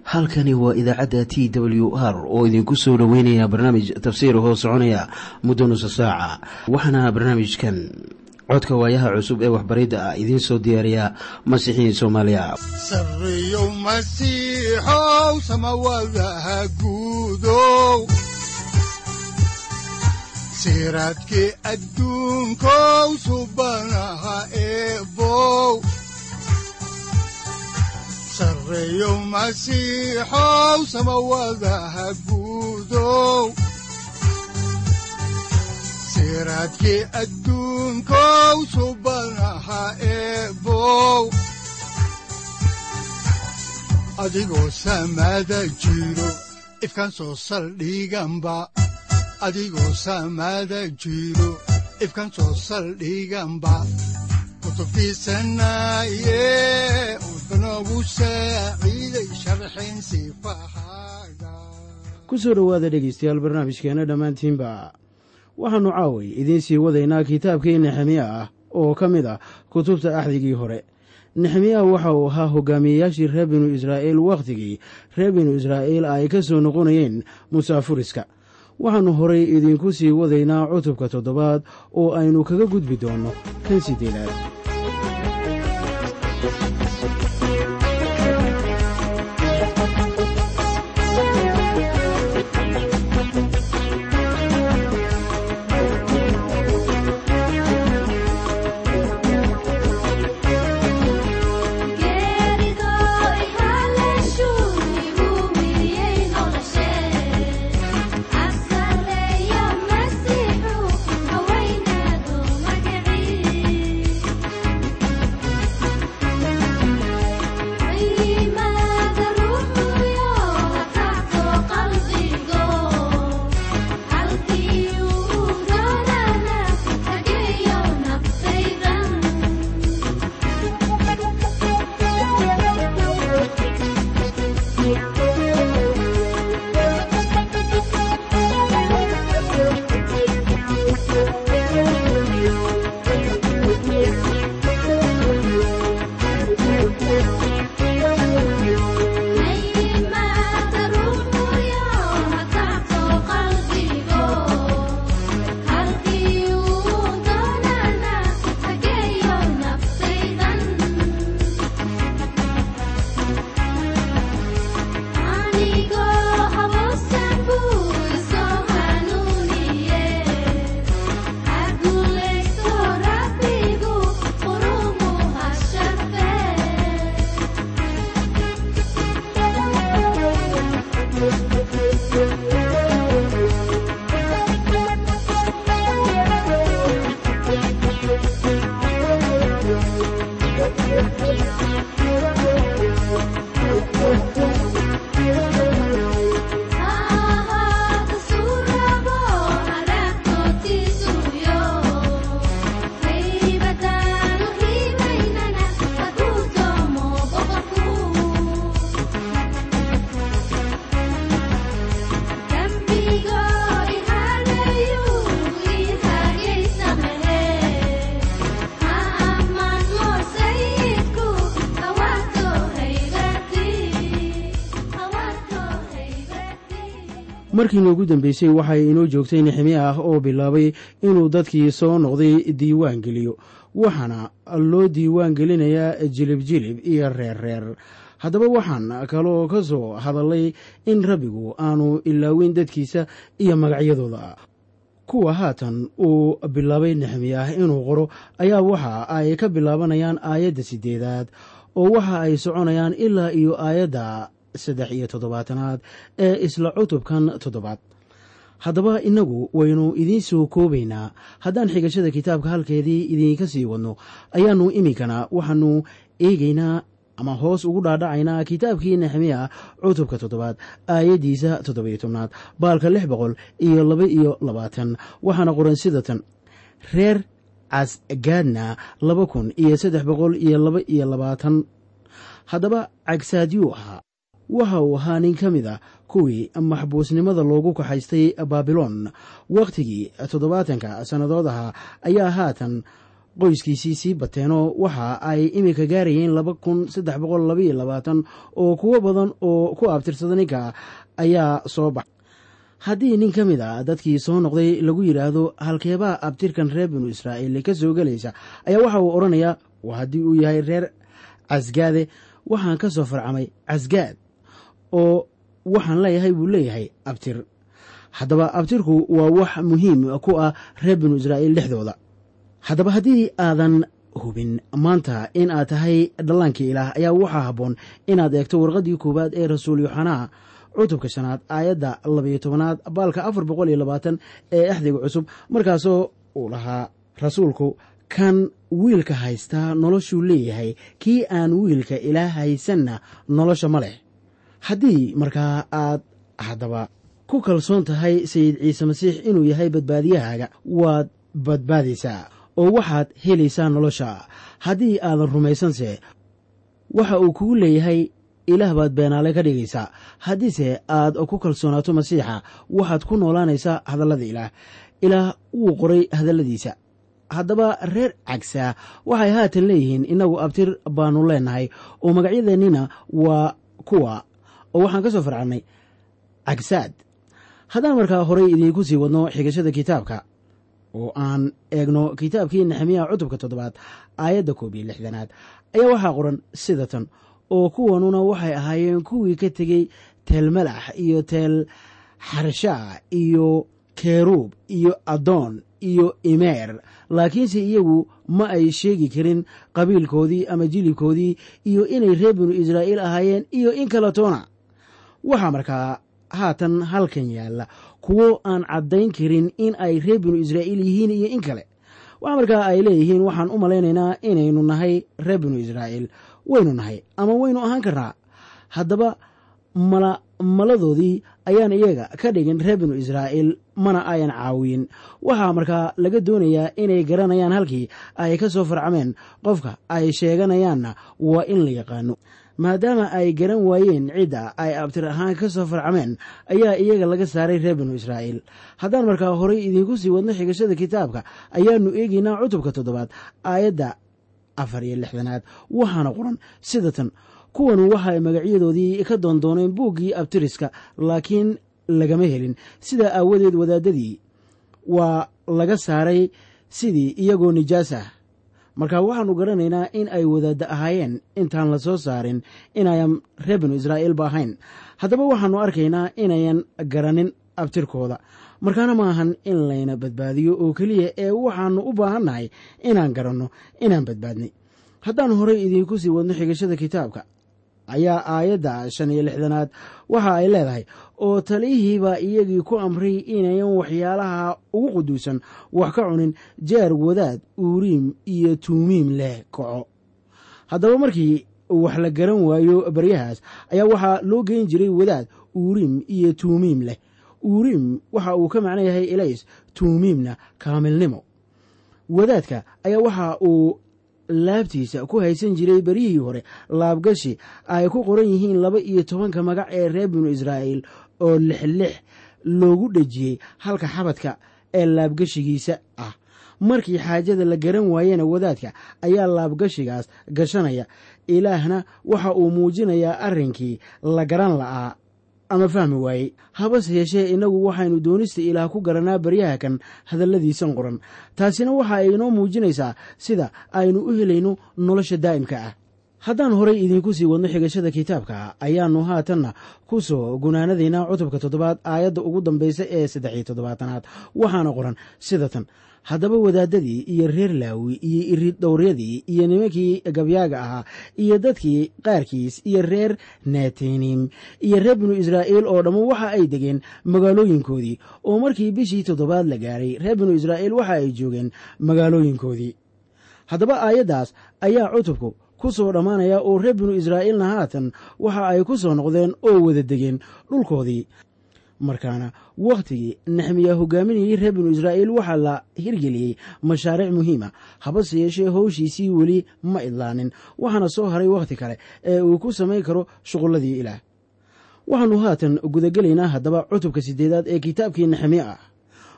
halkani waa idaacadda t w r oo idinku soo dhoweynaya barnaamij tafsiir hoo soconaya muddo nusa saaca waxaana barnaamijkan codka waayaha cusub ee waxbaridda ah idiin soo diyaariya masiixiin soomaaliya sareyow masiixow samawadaha guudow siraadkii adduunkow subanaha eebow sareyow masiixow samawadaha guudow siraadkii adduunkow subanaha eebow adigoo samada jiro ifkaan soo saldhiganba adigoo samada jiro ifkaan soo saldhiganba kutubtiisanaye udanogu saaciiday sharxin sifahaaga ku soo dhowaada dhegeystayaal barnaamijkeena dhammaantiinba waxaannu caaway idiin sii wadaynaa kitaabkii nexemiya ah oo ka mid ah kutubta axdigii hore nexemiya waxa uu ahaa hogaamiyeyaashii reer binu israa'iil wakhtigii reer binu israa'iil ay ka soo noqonayeen musaafuriska waxaannu horay idiinku sii wadaynaa cutubka toddobaad oo aynu kaga gudbi doonno kan siddeedaad markii noogu dambeysay waxay inoo joogtay nexemiya ah oo bilaabay inuu dadkii soo noqday diiwaan geliyo waxaana loo diiwaan gelinayaa jilib jilib iyo reer reer haddaba waxaan kaloo ka soo hadallay in rabbigu aanu ilaaweyn dadkiisa iyo magacyadooda kuwa haatan uu bilaabay nexemiya ah inuu qoro ayaa waxa ay ka bilaabanayaan aayadda siddeedaad oo waxa ay soconayaan ilaa iyo aayadda saddex iyo toddobaatanaad ee isla cutubkan toddobaad haddaba innagu waynu idiin soo koobaynaa haddaan xigashada kitaabka halkeedii idiinka sii wadno ayaannu iminkana waxaannu eegaynaa ama hoos ugu dhaadhacaynaa kitaabkii nexemiya cutubka toddobaad aayaddiisa toddobiyo tobnaad baalka lix boqol iyo laba iyo labaatan waxaana qoran sida tan reer casgaadna laba kun iyo saddex boqol iyo laba iyo labaatan haddaba cagsaadyuu ahaa waxa uu ahaa nin ka mid a kuwii maxbuusnimada loogu kaxaystay baabiloon wakhtigii toddobaatanka sannadood ahaa ayaa haatan qoyskiisii sii bateenoo waxa ay iminka gaarayeen laba kun saddex boqol labaiyo labaatan oo kuwo badan oo ku abtirsada ninka ayaa soo baxa haddii nin ka mid a dadkii soo noqday lagu yidhaahdo halkeebaa abtirkan reer binu israa'iil ka soo gelaysa ayaa waxa uu odhanayaa haddii uu yahay reer casgaade waxaan ka soo farcamay casgaad oo waxaan leeyahay buu leeyahay abtir haddaba abtirku waa wax muhiim ku ah reer binu israa'iil dhexdooda haddaba haddii aadan hubin maanta in aad tahay dhallaankii ilaah ayaa waxaa habboon inaad eegto warqaddii koowaad ee rasuul yoxanaa cutubka shanaad aayadda labayo tobanaad baalka afar boqol iyo labaatan ee axdiga cusub markaasoo uu lahaa rasuulku kan wiilka haystaa noloshuu leeyahay kii aan wiilka ilaah haysanna nolosha ma leh haddii markaa aad haddaba ku kalsoon tahay sayid ciise masiix inuu yahay badbaadiyahaaga waad badbaadaysaa oo waxaad helaysaa nolosha haddii aadan rumaysanse waxa uu kugu leeyahay ilaah baad beenaale ka dhigaysaa haddiise aad ku kalsoonaato masiixa waxaad ku noolaanaysaa hadallada ilaah ilaah wuu qoray hadalladiisa haddaba reer cagsaa waxay haatan leeyihiin innagu abtir baanu leenahay oo magacyadeennina waa kuwa oo waxaan ka soo farcannay cagsaad haddaan markaa horay idiinku sii wadno xigashada kitaabka oo aan eegno kitaabkii nexemiya cutubka toddobaad aayadda koob iyo lixdanaad ayaa waxaa qoran sida tan oo kuwanuna waxay ahaayeen kuwii ka tegey teel malax iyo teel xarshaa iyo keruub iyo adoon iyo imeer laakiinse iyagu ma ay sheegi karin qabiilkoodii ama jilibkoodii iyo inay reer binu israa'iil ahaayeen iyo in kale toona waxaa markaa haatan halkan yaalla kuwo aan caddayn karin in ay reer binu israa'iil yihiin iyo in kale waxa markaa ay leeyihiin waxaan u malaynaynaa inaynu nahay reer binu israa'iil waynu nahay ama waynu ahaan karnaa haddaba mala maladoodii ayaan iyaga ka dhigin reer binu israa'iil mana ayan caawiyin waxaa markaa laga doonayaa inay garanayaan halkii ay ka soo farcameen qofka ay sheeganayaanna waa in la yaqaano maadaama ay garan waayeen cidda ay abtir ahaan ka soo farcameen ayaa iyaga laga saaray reer binu israa'iil haddaan markaa horay idiinku sii wadno xigashada kitaabka ayaannu eegaynaa cutubka toddobaad aayadda afar iyo lixdanaad waxaana qoran sida tan kuwanu waxaay magacyadoodii ka doondooneen buuggii abtiriska laakiin lagama helin sidaa aawadeed wadaadadii waa laga saaray sidii iyagoo nijaas ah marka waxaannu garanaynaa in ay wadaadda ahaayeen intaan la soo saarin inayan reer binu israa'iilba ahayn haddaba waxaannu arkaynaa inayan garanin abtirkooda markaana ma ahan in layna badbaadiyo oo keliya ee waxaannu u baahannahay inaan garanno inaan badbaadnay haddaan horay idiinku sii wadno xigashada kitaabka ayaa aayadda shan iyo lixdanaad waxa ay leedahay oo taliyihiibaa iyagii ku amray inayan waxyaalaha ugu quduusan wax ka cunin jeer wadaad uuriim iyo tuumiim leh kaco haddaba markii wax la garan waayo baryahaas ayaa waxaa loo geyn jiray wadaad uuriim iyo tuumiim leh uuriim waxa uu ka macno yahay elays tuumiimna kaamilnimo wadaadka ayaa waxa uu laabtiisa ku haysan jiray beryihii hore laabgashi ay ku qoran yihiin laba iyo tobanka magac ee reer binu israa'iil oo lixlix loogu dhejiyey halka xabadka ee laabgashigiisa ah markii xaajada la garan waayena wadaadka ayaa laabgashigaas gashanaya ilaahna waxa uu muujinayaa arrinkii la garan la'aa ama fahmi waayey habase yeeshee innagu waxaynu doonista ilaah ku garanaa baryaha kan hadalladiisan qoran taasina waxa ay inoo muujinaysaa sida aynu u helayno nolosha daa'imka ah haddaan horay idiinku sii wadno xigashada kitaabka ayaannu haatanna ku soo gunaanadaynaa cutubka toddobaad aayadda ugu dambaysa ee saddex iyo toddobaatanaad waxaana qoran sida tan haddaba wadaadadii iyo reer laawi iyo irid dhowryadii iyo nimankii gabyaaga ahaa iyo dadkii qaarkiis iyo reer natanim iyo reer binu israa'iil oo dhammu waxa ay degeen magaalooyinkoodii oo markii bishii toddobaad la gaaray reer binu israa'iil waxa ay joogeen magaalooyinkoodii haddaba aayaddaas ayaa cutubku ku soo dhammaanaya oo reer binu israa'iilna haatan waxa ay ku soo noqdeen oo wada degeen dhulkoodii markaana wakhtigii nexmiya hogaaminayey reer binu israa'iil waxaa la hirgeliyey mashaariic muhiima habase yeeshee howshiisii weli ma idlaanin waxaana soo haray wakhti kale ee uu ku samayn karo shuqulladii ilaah waxaannu haatan gudagelaynaa haddaba cutubka siddeedaad ee kitaabkii nexemiya ah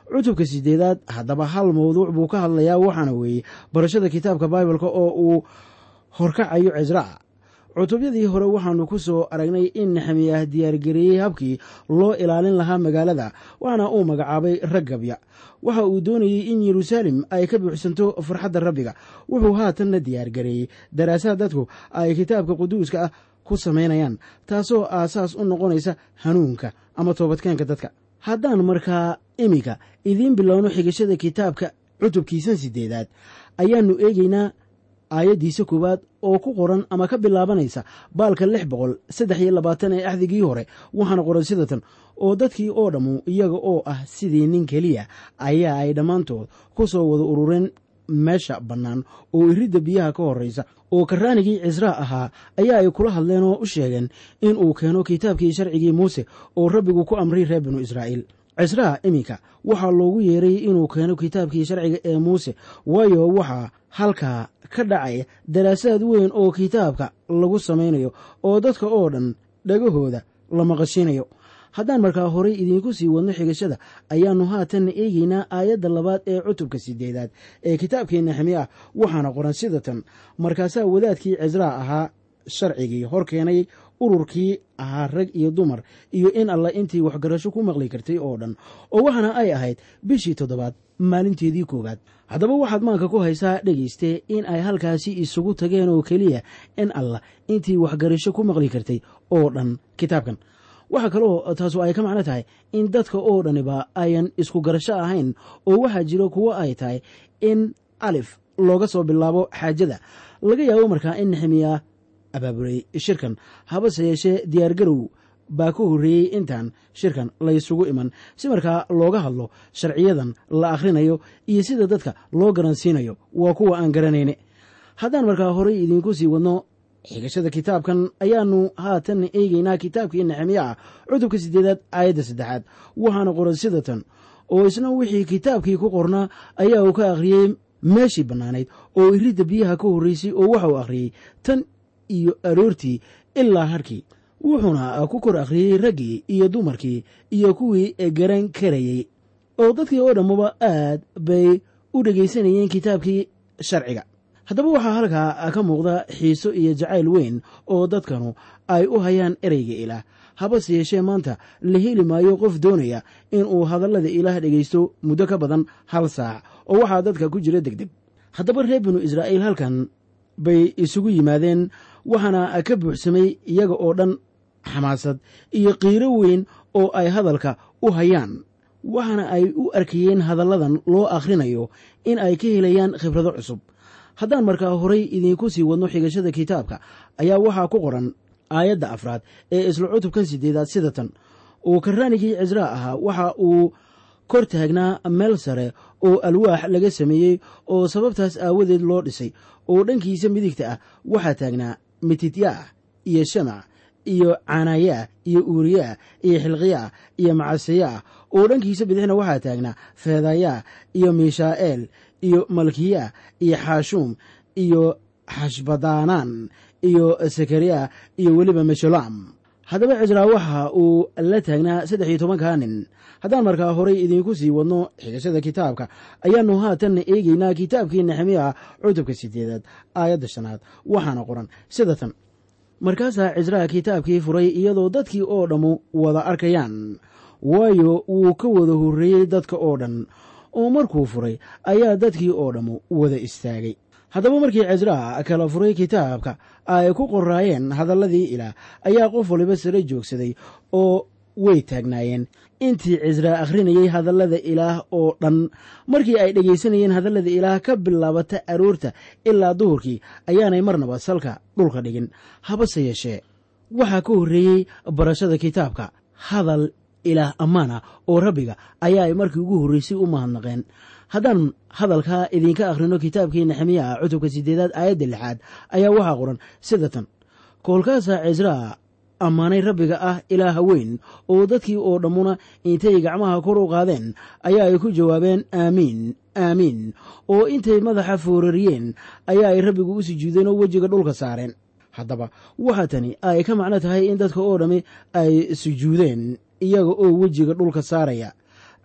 cutubka sideedaad haddaba hal mawduuc buu ka hadlayaa waxaana weeye barashada kitaabka baibalka oo uu horkacayo cisraa cutubyadii hore waxaanu ku soo aragnay in nexemiyah diyaargareeyey habkii loo ilaalin lahaa magaalada waxaana uu magacaabay rag gabya waxa uu doonayey in yeruusaalem ay ka buuxsanto farxadda rabbiga wuxuu haatanna diyaargareeyey daraasaad dadku ay kitaabka quduuska ah ku samaynayaan taasoo aasaas u noqonaysa hanuunka ama toobadkeenka dadka haddaan markaa iminka idiin bilowno xigashada kitaabka cutubkiisan sideedaad ayaannu eegaynaa aayaddiisa koowaad oo ku qoran ama ka bilaabanaysa baalka lix boqol saddex iyo labaatan ee axdigii hore waxaana qoran sidatan oo dadkii oo dhammu iyaga oo ah sidii nin keliya ayaa ay dhammaantood ku soo wada urureen meesha bannaan oo iridda biyaha ka horraysa oo karraanigii cisraa ahaa ayaa ay kula hadleen oo u sheegeen in uu keeno kitaabkii sharcigii muuse oo rabbigu ku amray reer binu israa'iil cisraa iminka waxaa loogu yeeray inuu keeno kitaabkii sharciga ee muuse waayo waxaa halkaa ka dhacaya daraasaad weyn oo kitaabka lagu samaynayo oo dadka oo dhan dhagahooda la maqashiinayo haddaan markaa horay idiinku sii wadno xigashada ayaannu haatanna eegeynaa aayadda labaad ee cutubka sideedaad ee kitaabkii nexemiya ah waxaana qoran sidatan markaasaa wadaadkii cisraa ahaa sharcigii hor keenay ururkii ahaa rag iyo dumar iyo in alla intii waxgarasho ku maqli kartay oo dhan oo waxaana ay ahayd bishii toddobaad maalinteedii koowaad haddaba waxaad maanka ku haysaa dhegayste in ay halkaasi isugu tageen oo keliya in allah intii waxgarasho ku maqli kartay oo dhan kitaabkan waxaa kaloo taasu ay ka macno tahay in dadka oo dhaniba ayan isku garasho ahayn oo waxaa jiro kuwo ay tahay in alif looga soo bilaabo xaajada laga yaabo markaa in nexemiya abaabulay shirkan habase yeeshee diyaargarow baa ka horreeyey intaan shirkan laysugu iman si markaa looga hadlo sharciyadan la akhrinayo iyo sida dadka loo garansiinayo waa kuwa aan garanayne haddaan markaa horay idiinku sii wadno xigashada kitaabkan ayaannu haatan eegeynaa kitaabkii nexemiya ah cutubka siddeedaad aayadda saddexaad waxaana qoran sidatan oo isna wixii kitaabkii ku qornaa ayaa uu ka akhriyey meeshii bannaanayd oo iridda biyaha ka horraysay oo waxa uu akhriyey tan iyo aroortii ilaa harkii wuxuuna ku kor akhriyey raggii iyo dumarkii iyo kuwii garan karayey oo dadkii oo dhammuba aad bay u dhegaysanayeen kitaabkii sharciga haddaba waxaa halkaa ka muuqda xiiso iyo jacayl weyn oo dadkanu ay u hayaan ereyga ilaah habase yeeshee maanta la heli maayo qof doonaya in uu hadallada ilaah dhegaysto muddo ka badan hal saac oo waxaa dadka ku jira degdeg haddaba reer binu israa'iil halkan bay isugu yimaadeen waxaana ka buuxsamay iyaga oo dhan xamaasad iyo qiiro weyn oo ay hadalka u hayaan waxaana ay u arkayeen hadalladan loo akhrinayo in ay ka helayaan khibrado cusub haddaan markaa horay idiinku sii wadno xigashada kitaabka ayaa waxaa ku qoran aayadda afraad ee isla cutubkan sideedaad sidatan uu karraanigii cisraa ahaa waxa uu kor taagnaa meel sare oo alwaax laga sameeyey oo sababtaas aawadeed loo dhisay oo dhankiisa midigta ah waxaa taagnaa mitidyaah iyo shamac iyo canayaah iyo uuriyaah iyo xilqiyaah iyo macaseyaah oo dhankiisa bidixna waxaa taagnaa feedayaah iyo miishaa'eel iyo malkiyaah iyo xaashuum iyo xashbadaanaan iyo sakariya iyo weliba meshulaam haddaba cisraa waxa uu la taagnaa saddex iyo tobankaa nin haddaan markaa horay idiinku sii wadno xigashada kitaabka ayaannu haatanna eegeynaa kitaabkii nexemiya cutubka sideedaad aayadda shanaad waxaana qoran sidatan markaasaa cisraa kitaabkii furay iyadoo dadkii oo dhammu wada arkayaan waayo wuu ka wada horreeyey dadka oo dhan oo markuu furay ayaa dadkii oo dhammu wada istaagay haddaba markii cisraa kala furay kitaabka ay ku qoraayeen hadalladii ilaah ayaa qof waliba sare joogsaday oo way taagnaayeen intii cisraa akhrinayey hadallada ilaah oo dhan markii ay dhegaysanayeen hadallada ilaah ka bilaabata aroorta ilaa duhurkii ayaanay marnaba salka dhulka dhigin habase yeeshee waxaa ka horreeyey barashada kitaabka hadal ilaah ammaana oo rabbiga ayaa ay markii ugu horreysay u mahadnaqeen haddaan hadalkaa idinka akhrino kitaabkii nexemiya ah cutubka sideedaad aayadda lixaad ayaa waxaa qoran sidatan koolkaasaa cisraa ammaanay rabbiga ah ilaaha weyn oo dadkii oo dhammuna intay gacmaha kor u qaadeen ayaa ay ku jawaabeen aamiin aamiin oo intay madaxa foorariyeen ayaa ay rabbigu u sujuudeen oo wejiga dhulka saareen haddaba waxa tani ay ka macno tahay in dadka oo dhammi ay sujuudeen iyaga oo wejiga dhulka saaraya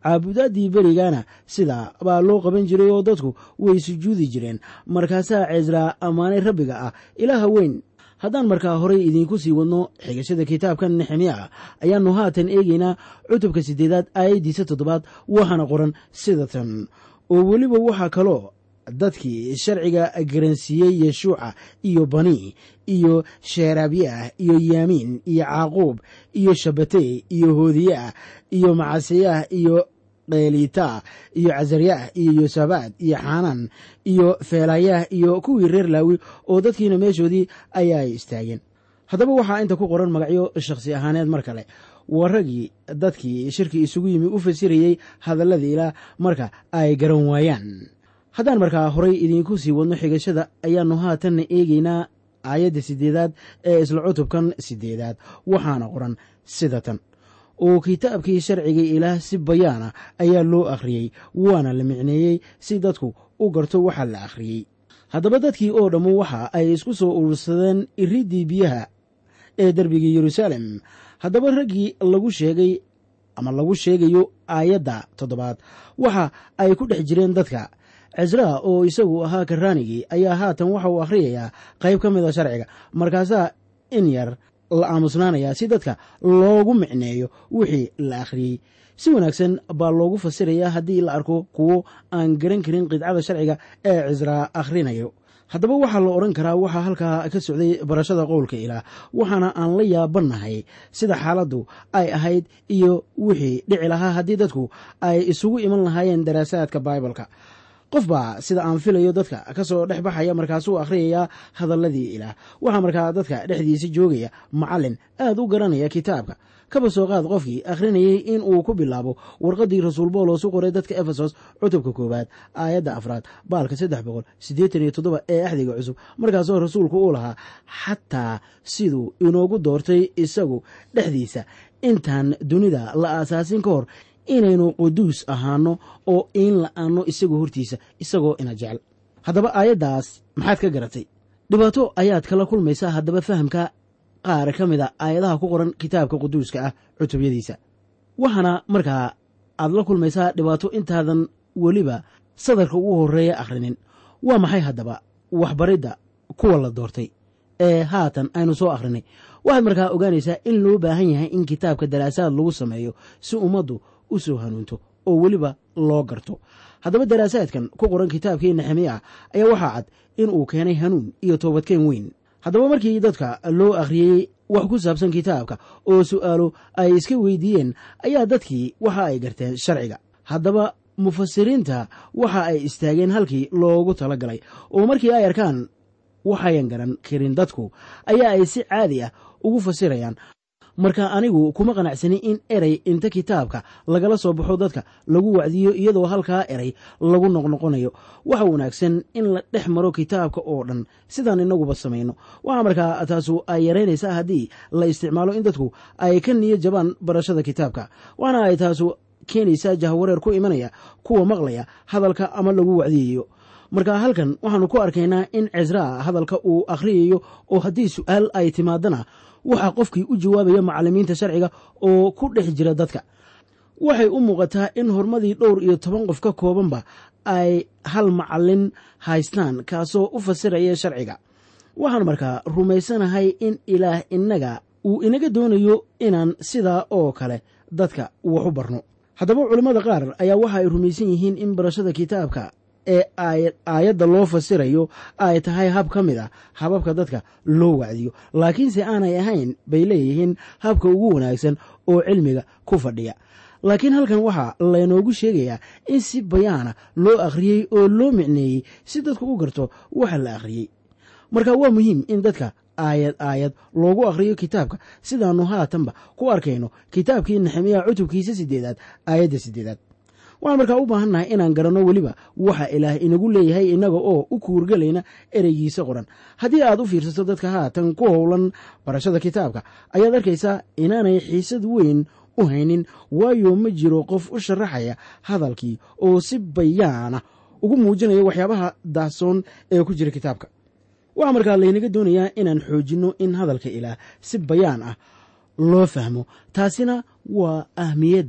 caabudaadii berigana sidaa baa loo qaban jiray oo dadku way sujuudi jireen markaasaa cesraa ammaanay rabbiga ah ilaaha weyn haddaan markaa horay idiinku sii wadno xigashada kitaabkan nexemiya ayaannu haatan eegaynaa cutubka siddeedaad aayaddiisa toddobaad waxaana qoran sida tan oo weliba waxaa kaloo dadkii sharciga garansiiyey yeshuuca iyo bani iyo sheeraabyaah iyo yaamiin iyo caaquub iyo shabatey iyo hoodiyaah iyo macaseyaah iyo qeelitaa iyo casaryaah iyo yosabaad iyo xaanaan iyo feelayaah iyo kuwii reer laawi oo dadkiina meeshoodii ayaa istaageen haddaba waxaa inta ku qoran magacyo shakhsi ahaaneed mar kale waa raggii dadkii shirki isugu yimi u fasirayey hadalladii ilaah marka ay garan waayaan haddaan markaa horay idiinku sii wadno xigashada ayaannu haatanna eegaynaa aayadda siddeedaad ee isla cutubkan siddeedaad waxaana qoran sida tan oo kitaabkii sharciga ilaah si bayaana ayaa loo akhriyey waana la micneeyey si dadku u garto waxa la akhriyey haddaba dadkii oo dhammu waxa ay isku soo urursadeen iriddii biyaha ee derbigii yeruusaalem haddaba raggii lagu sheegay ama lagu sheegayo aayadda toddobaad waxa ay ku dhex jireen dadka cesraa oo isagu ahaa karaanigii ayaa haatan waxa uu akhriyayaa qayb ka mid a sharciga markaasaa in yar la aamusnaanayaa si dadka loogu micneeyo wixii la akhriyey si wanaagsan baa loogu fasirayaa haddii la arko kuwo aan garan karin qidcada sharciga ee cisraa akhrinayo haddaba waxaa la odhan karaa waxaa halkaa ka socday barashada qowlka ilaah waxaana aan la yaabannahay sida xaaladdu ay ahayd iyo wixii dhici lahaa haddii dadku ay isugu iman lahaayeen daraasaadka baibalka qof baa sida aan filayo dadka ka soo dhex baxaya markaasuu akhriyayaa hadalladii ilaah waxaa markaa dadka dhexdiisa joogaya macallin aad u garanaya kitaabka kaba soo qaad qofkii akhrinayay in uu ku bilaabo warqaddii rasuul boolos u qoray dadka efesos cutubka koowaad aayadda afraad baalka saddex boqol siddeetan iyo toddoba ee axdiga cusub markaasoo rasuulku uu lahaa xataa siduu inoogu doortay isagu dhexdiisa intaan dunida la aasaasin ka hor inaynu quduus ahaano oo in la-aanno isagoo hortiisa isagoo ina jecel haddaba aayaddaas maxaad ka garatay dhibaato ayaad kala kulmaysaa haddaba fahamka qaar ka mid a aayadaha ku qoran kitaabka quduuska ah cutubyadiisa waxaana markaa aad la kulmaysaa dhibaato intaadan weliba sadarka ugu horreeya akhrinin waa maxay haddaba waxbaridda kuwa la doortay ee haatan aynu soo akhrinay waxaad markaa ogaanaysaa in loo baahan yahay in kitaabka daraasaad lagu sameeyo si ummaddu u soo hanuunto oo weliba loo garto haddaba daraasaadkan ku qoran kitaabkii nexemiya ayaa waxaa cad in uu keenay hanuun iyo toobadkeen weyn haddaba markii dadka loo akhriyey wax ku saabsan kitaabka oo su'aalo ay iska weydiiyeen ayaa dadkii waxa ay garteen sharciga haddaba mufasiriinta waxa ay istaageen halkii loogu tala galay oo markii ay arkaan waxayan garan karin dadku ayaa ay si caadi ah ugu fasirayaan marka anigu kuma qanacsani in erey inta kitaabka lagala soo baxo dadka lagu wacdiyo iyadoo halkaa erey lagu noqnoqonayo waxa wanaagsan in la dhex maro kitaabka oo dhan sidaan inaguba samayno waxaa markaa taasu ay yaraynaysaa haddii la isticmaalo in dadku ay ka niyo jabaan barashada kitaabka waxaana ay taasu keenaysaa jahwareer ku imanaya kuwa maqlaya hadalka ama lagu wacdiyayo marka halkan waxaanu ku arkaynaa in cesraa hadalka uu akhriyayo oo haddii su'aal ay timaadana waxaa qofkii u jawaabaya macallimiinta sharciga oo ku dhex jira dadka waxay u muuqataa in hormadii dhowr iyo toban qof ka koobanba ay hal macallin haystaan kaasoo u fasiraya sharciga waxaan markaa rumaysanahay in ilaah innaga uu inaga doonayo inaan sidaa oo kale dadka wax u barno haddaba culimmada qaar ayaa waxa ay rumaysan yihiin in barashada kitaabka ee aayadda loo fasirayo ay tahay hab ka mid a hababka dadka loo wacdiyo laakiinse aanay ahayn bay leeyihiin habka ugu wanaagsan oo cilmiga ku fadhiya laakiin halkan waxaa laynoogu sheegayaa in si bayaana loo akhriyey oo loo micneeyey si dadku u garto waxa la akhriyey marka waa muhiim in dadka aayad aayad loogu akhriyo kitaabka sidaannu haatanba ku arkayno kitaabkii nexemiya cutubkiisa sideedaad aayadda sideedaad waxaan markaa u baahannahay inaan garanno weliba waxa ilaah inagu leeyahay innaga oo u kuurgelayna ereygiisa qoran haddii aad u fiirsato dadka haatan ku howlan barashada kitaabka ayaad arkaysaa inaanay xiisad weyn u haynin waayo ma jiro qof u sharaxaya hadalkii oo si bayaana ugu muujinaya waxyaabaha daahsoon ee ku jira kitaabka waxaa markaa laynaga doonayaa inaan xoojinno in hadalka ilaah si bayaan ah loo fahmo taasina waa ahmiyadda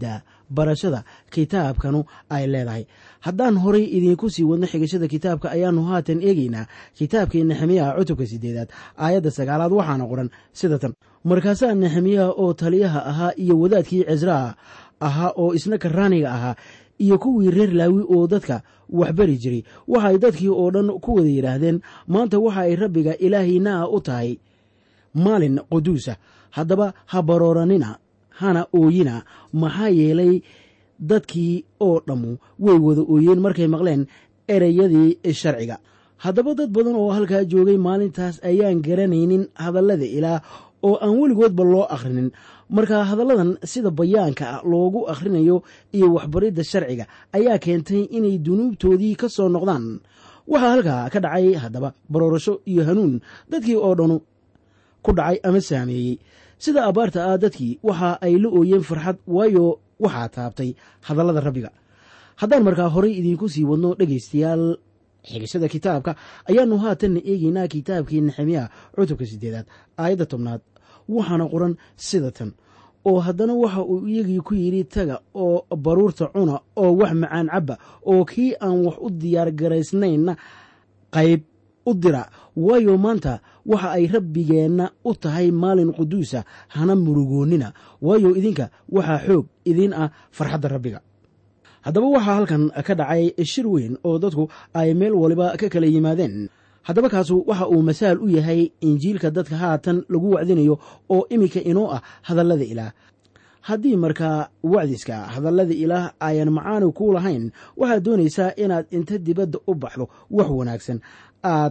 barashada kitaabkanu ay leedahay haddaan horay idiinku sii wadno xigashada kitaabka ayaannu haatan eegaynaa kitaabkii nexemiyaha cutubka sideedaad aayadda sagaalaad waxaana qoran sida tan markaasaa nexemiyaha oo taliyaha ahaa iyo wadaadkii cesraa ahaa oo isna karaaniga ahaa iyo kuwii reer laawi oo dadka waxbari jiray waxaay dadkii oo dhan ku wada yidhaahdeen maanta waxa ay rabbiga ilaahiinaa u tahay maalin quduusa haddaba ha barooranina hana ooyina maxaa yeelay dadkii oo dhammu way wada ooyeen markay maqleen ereyadii sharciga haddaba dad badan oo halkaa joogay maalintaas ayaan garanaynin hadallada ilaah oo aan weligoodba loo akhrinin marka hadalladan sida bayaanka ah loogu akhrinayo iyo waxbaridda sharciga ayaa keentay inay dunuubtoodii ka soo noqdaan waxaa halkaa ka dhacay haddaba baroorasho iyo hanuun dadkii oo dhanu ku dhacay ama saameeyey sida abbaarta ah dadkii waxa ay la ooyeen farxad waayo waxaa taabtay hadallada rabbiga haddaan markaa horay idiinku sii wadno dhegaystayaal xigashada kitaabka ayaannu haatanna eegaynaa kitaabkii nexemiya cutubka sideedaad aayadda tobnaad waxaana qoran sida tan oo haddana waxa uu iyagii ku yidhi taga oo baruurta cuna oo wax macaan cabba oo kii aan wax u diyaargaraysnaynna qayb u dira waayo maanta waxa ay rabbigeenna u tahay maalin quduusa hana murugoonnina waayo idinka waxaa xoog idiin ah farxadda rabbiga haddaba waxaa halkan ka dhacay shir weyn oo dadku ay meel waliba ka kala yimaadeen haddaba kaasu waxa uu masaal u yahay injiilka dadka haatan lagu wacdinayo oo iminka inoo ah hadallada ilaah haddii markaa wacdiska hadallada ilaah ayan macaani ku lahayn waxaad doonaysaa inaad inta dibadda u baxdo wax wanaagsan aad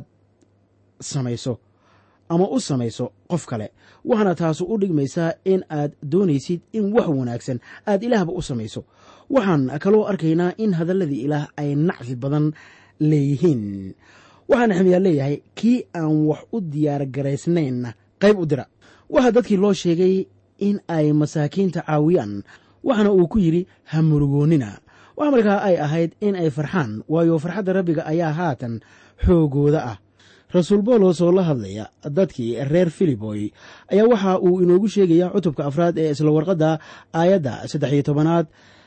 samayso ama u samayso qof kale waxaana taasu u dhigmaysaa in aad doonaysid in wax wanaagsan aad ilaahba u samayso waxaan kaloo arkaynaa in hadalladii ilaah ay nacfi badan leeyihiin waxaa nexmiyaa leeyahay kii aan wax u diyaargaraysnaynna qayb u dira waxaa dadkii loo sheegay in ay masaakiinta caawiyaan waxaana uu ku yidhi ha murugoonnina waxa markaa ay ahayd in ay farxaan waayo farxadda rabbiga ayaa haatan xoogooda ah rasuul boolos oo la hadlaya dadkii reer filiboy ayaa waxa uu inoogu sheegaya cutubka afraad ee isla warqadda aayadda saddex iyo tobanaad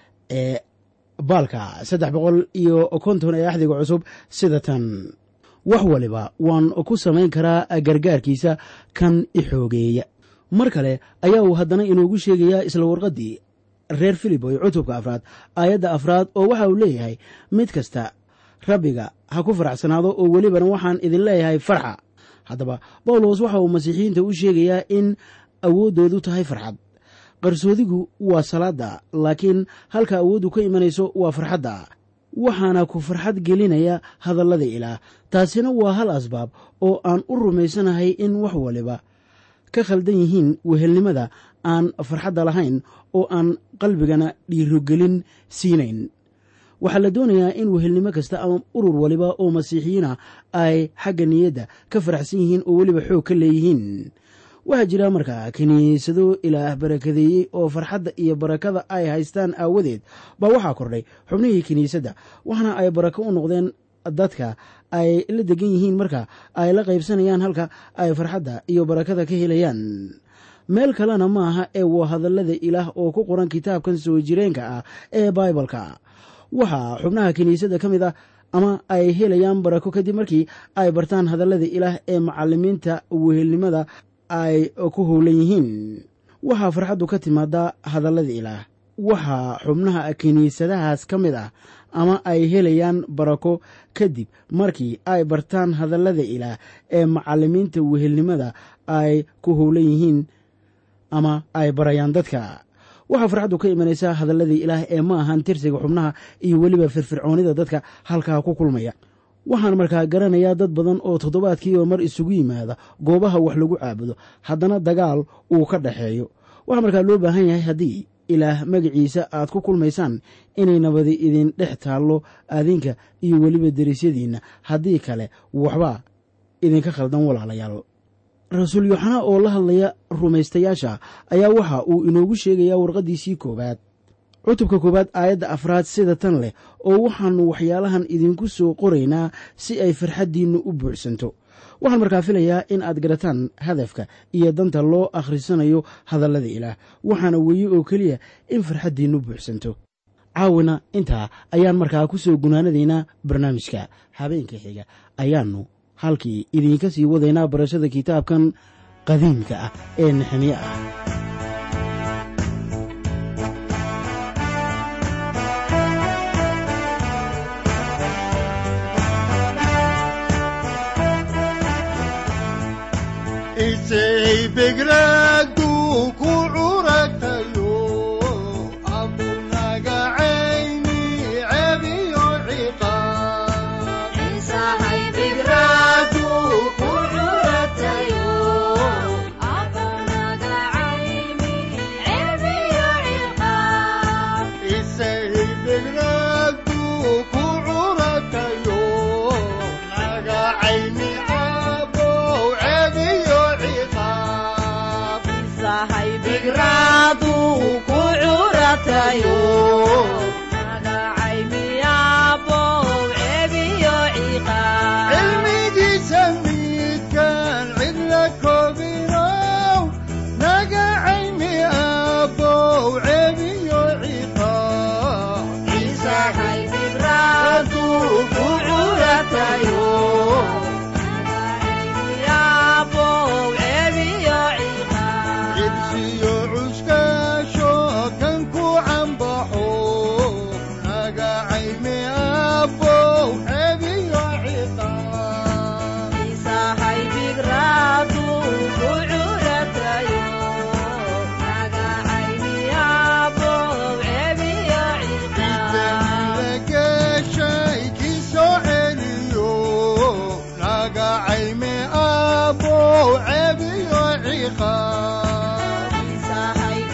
ee baalka saddex boqol iyo konton ee axdiga cusub sida tan wax waliba waan ku samayn karaa gargaarkiisa kan i xoogeeya mar kale ayaa uu haddana inoogu sheegayaa isla warqaddii reer filiboy cutubka afraad aayadda afraad oo waxa uu leeyahay mid kasta rabbiga ha ku faraxsanaado oo welibana waxaan idin leeyahay farxa haddaba bawlos waxa uu masiixiyiinta u sheegayaa in awooddoodu tahay farxad qarsoodigu waa salaadda laakiin halka awooddu ka imanayso waa farxadda waxaana ku farxad gelinaya hadallada ilaah taasina waa hal asbaab oo aan u rumaysanahay in wax waliba ka khaldan yihiin wehelnimada aan farxadda lahayn oo aan qalbigana dhiirogelin siinayn waxaa la doonayaa in wehelnimo kasta ama urur waliba oo masiixiyiina ay xagga niyadda ka faraxsan yihiin oo weliba xoog ka leeyihiin waxaa jira markaa kiniisado ilaah barakadeeyey oo farxadda iyo barakada ay haystaan aawadeed baa waxaa kordhay xubnihii kiniisadda waxaana ay barako u noqdeen dadka ay la degan yihiin marka ay la qaybsanayaan halka ay farxadda iyo barakada ka helayaan meel kalena maaha ee waa hadallada ilaah oo ku qoran kitaabkan soo jireenka ah ee baibalka waxaa xubnaha kiniisadda ka mid ah ama ay helayaan barako kadib markii ay bartaan hadallada ilaah ee macalimiinta wehelnimada ay ku howlan yihiin waxaa farxaddu ka timaadaa hadallada ilaah waxaa xubnaha kiniisadahaas ka mid ah ama ay helayaan barako kadib markii ay bartaan hadallada ilaah ee macalimiinta wehelnimada ay ku howlan yihiin ama ay barayaan dadka waxaa farxaddu ka imanaysaa hadalladii ilaah ee ma ahan tirsiga xubnaha iyo weliba firfircoonida dadka halkaa ku kulmaya waxaan markaa garanayaa dad badan oo toddobaadkiiba mar isugu yimaada goobaha wax lagu caabudo haddana dagaal uu ka dhaxeeyo waxaa markaa loo baahan yahay haddii ilaah magaciisa aad ku kulmaysaan inay nabadi idin dhex taallo adinka iyo weliba derisyadiinna haddii kale waxbaa idinka khaldan walaalayaal rasuul yooxanaa oo la hadlaya rumaystayaasha ayaa waxa uu inoogu sheegayaa warqaddiisii koowaad cutubka koowaad aayadda afraad sida tan leh oo waxaannu waxyaalahan idinku soo qoraynaa si ay farxaddiinnu u buuxsanto waxaan markaa filayaa in aad garataan hadafka iyo danta loo akhrisanayo hadallada ilaah waxaana weeye oo keliya in farxaddiinnu buuxsanto caawina intaa ayaan markaa ku soo gunaanadaynaa barnaamijka habeenka xiga ayaannu halkii idiinka sii wadaynaa barashada kitaabkan qadiimka ah ee nexemiye ah isay begradu ku curatayo abunaga cayni cebiyo ciqaab isay begradu ku curatayo naga cayni abow cebiyo ciqaab cilmigiisa midkaan cidla koobinow naga cayni abow cebiyo ciqaab cibsiyo cuskaasho kan ku cambaxo naga cayni abow cebiyo ciqaab geshay kii soo celiyo naga cayme abow cebiyo ciqaab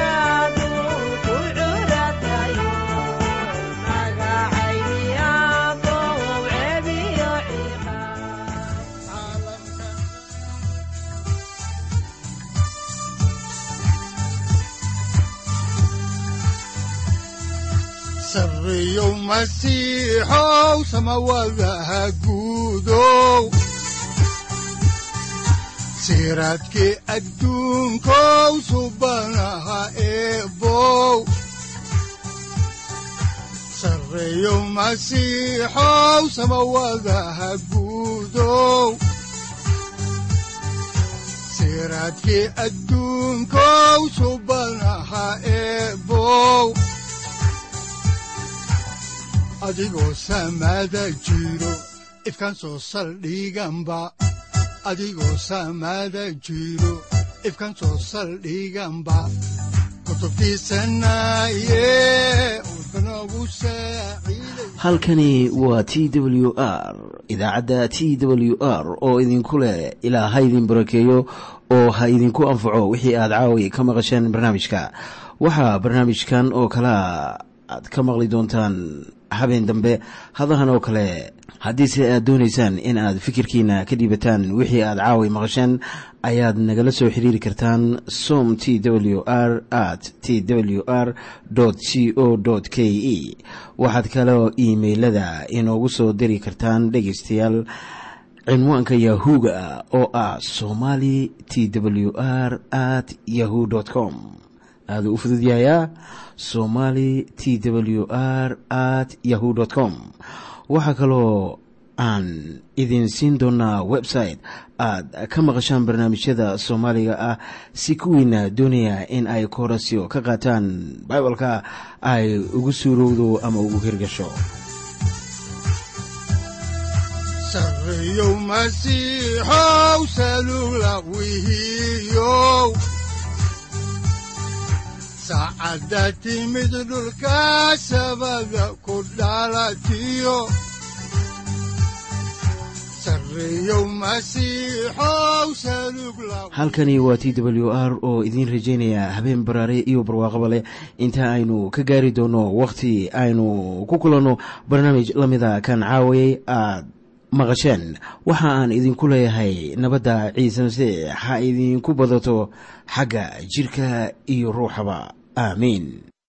sarreeyow masiixow samawadaha guudow siraadkii adduunkow subanaha eebow sarreeyow masiixow samawadaha guudow siraadkii adduunkow subanaha eebow adigoo samaada jiro ifkan soo saldhiganba adigoo samaada jiro ifkan soo saldhiganba kutubtiisanaye udbanogu saaciiday halkani waa t w r idaacadda t w r oo idinku leh ilaa ha idin barakeeyo oo ha idinku anfaco wixii aad caawi ka maqasheen barnaamijka waxaa barnaamijkan oo kalaa aad ka maqli doontaan habeen dambe hadahan oo kale haddiise aad doonaysaan in aad fikirkiina ka dhiibataan wixii aad caawi maqasheen ayaad nagala soo xiriiri kartaan som t w r at t w r c o k e waxaad kaloo iimailada inoogu soo diri kartaan dhegaystayaal cinwaanka yahu-ga oo ah somali t w r at yahu com aaduu u fududyahayaa somali t w r at yahu com waxaa kaloo aan idin siin doonaa website aad ka maqashaan barnaamijyada soomaaliga ah si kuwiina doonaya in ay koorasyo ka qaataan bibalka ay ugu suurowdo ama ugu hirgasho sarreeyow masiixow salugla wihiyow saacadda timid dhulka sabada ku dhalatiyo sarreeyow masiixow salugla halkani waa t w r oo idiin rajaynaya habeen baraare iyo barwaaqaba leh inta aynu ka gaari doono wakhti aynu ku kulanno barnaamij la mida kan caawayay aad maqasheen waxa aan idinku leeyahay nabadda ciise masiix ha idinku badato xagga jidhka iyo ruuxaba aamiin